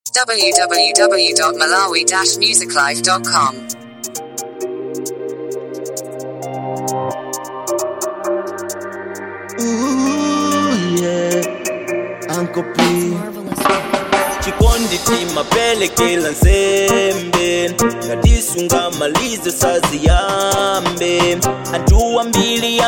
www.malawi-musiclife.com. Ooh, yeah. Uncle P. chikondi timapelekela nsembe ngatisunga malize saziyambe anthu ambiri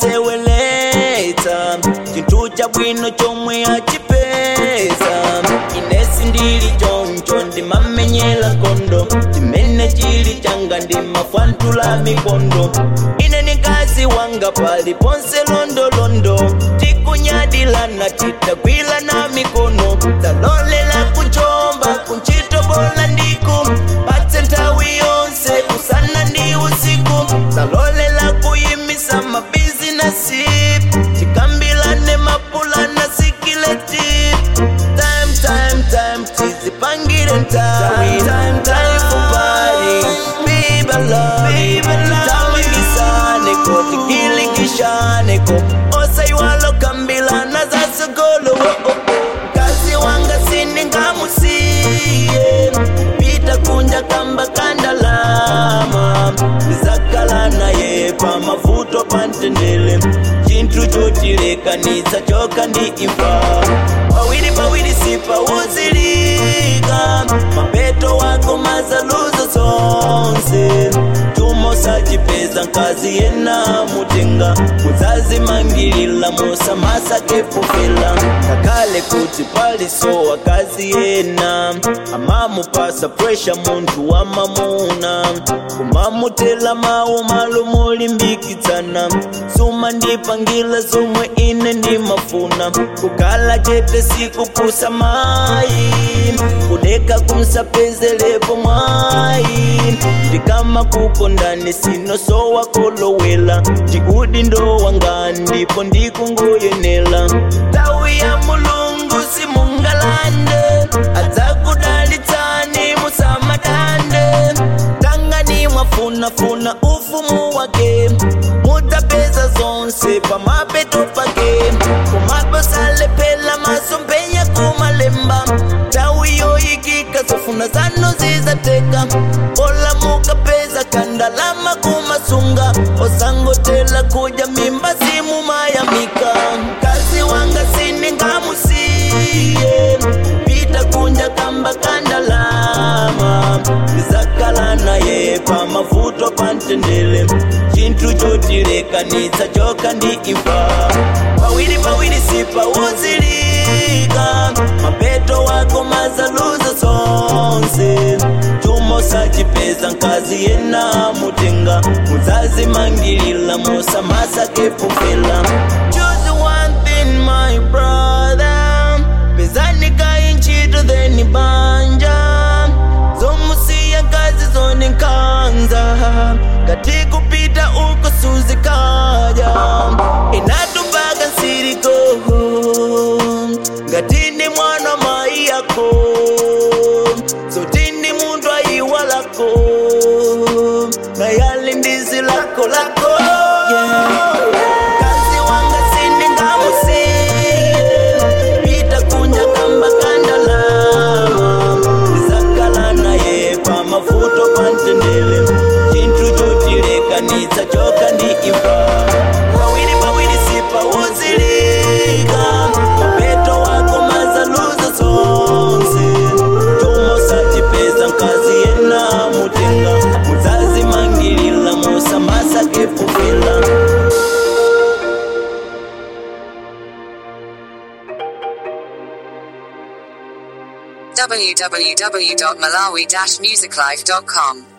amaseweleta chinthu chabwino chomwe achipeza inesi ndili choncho ndimamenyera nkhondo chimene chili changa ndimafwantula mikondo ine ni mkazi wanga pali ponse londolondo tikunyadilana titagwilana mikono talolela kuchomba kunchito bola ndiku patse nthawi yonse kusana ndi usiku talolela kuyimisa mabizinesi tikambilane mapulana sikileti time time time tizipangire time time time for party baby love tamangisaneko tikilikishaneko osaiwalo kambilana za sogolo oh, oh, oh. kazi wanga siningamusiye pita kunja kamba kandalama zakala naye pamavuto pantendele chinthu chotilekanitsa choka ndi imfa pawiri pawiri sipauzilika mapeto wako mazaluzo zonse tumo sachipeza nkazi yena mutenga muzazimangilila musamasa kepufila kakale kuti palisowa kazi yena amamupasa presha munthu wa mamuna kumamutela mawu malo molimbikitsana suma ndipangila zomwe ine ndimafuna kukhala chete sikupusa mayi kudeka kumsapezelepo mwayi ndikama kukondani sinosowa kolowela ndikudi ndowa ndipo ndikungoyenela tawi ya mulungu simungalande adzakudalitsani musamadande tangani mwafunafuna ufumu wake mudzapeza zonse pamapeto pake kumaposalepela masompenya kumalemba tawi yoyikika zofuna zanu zizateka ola mukapeza kandalama kumasunga osangotela kuja mimba simumayamika kazi wanga siningamusiye pita kunja kamba kandalama zakala naye pamavuto pantendele chinthu chotilekanitsa choka ndi imfa pawiri pawiri sipauzilika mapeto wako mazaluzo zonse chumo sachipeza nkazi yena mutenga muzazimangilila musamasa kepufila Choose one thing, my brother pezanika inchito theni banja zomusiya kazi zoninkanza ngati kupita uko suzikaja inatupaga nsiriko ngatini mwana mai yako zotini muntu ayiwalako nayali ndizi lako lako yeah. kazi wanga siningamusiye pita kunja kamba kandalama zakala naye pamavuto pantendele chinthu chotilekanitsa choka ndi imfa pawiri pawiri sipauzilika mapeto wako mazaluzo zonse chumo sachipeza nkazi yena mutenga muzazimangilila musamasa kepufila www.malawi-musiclife.com.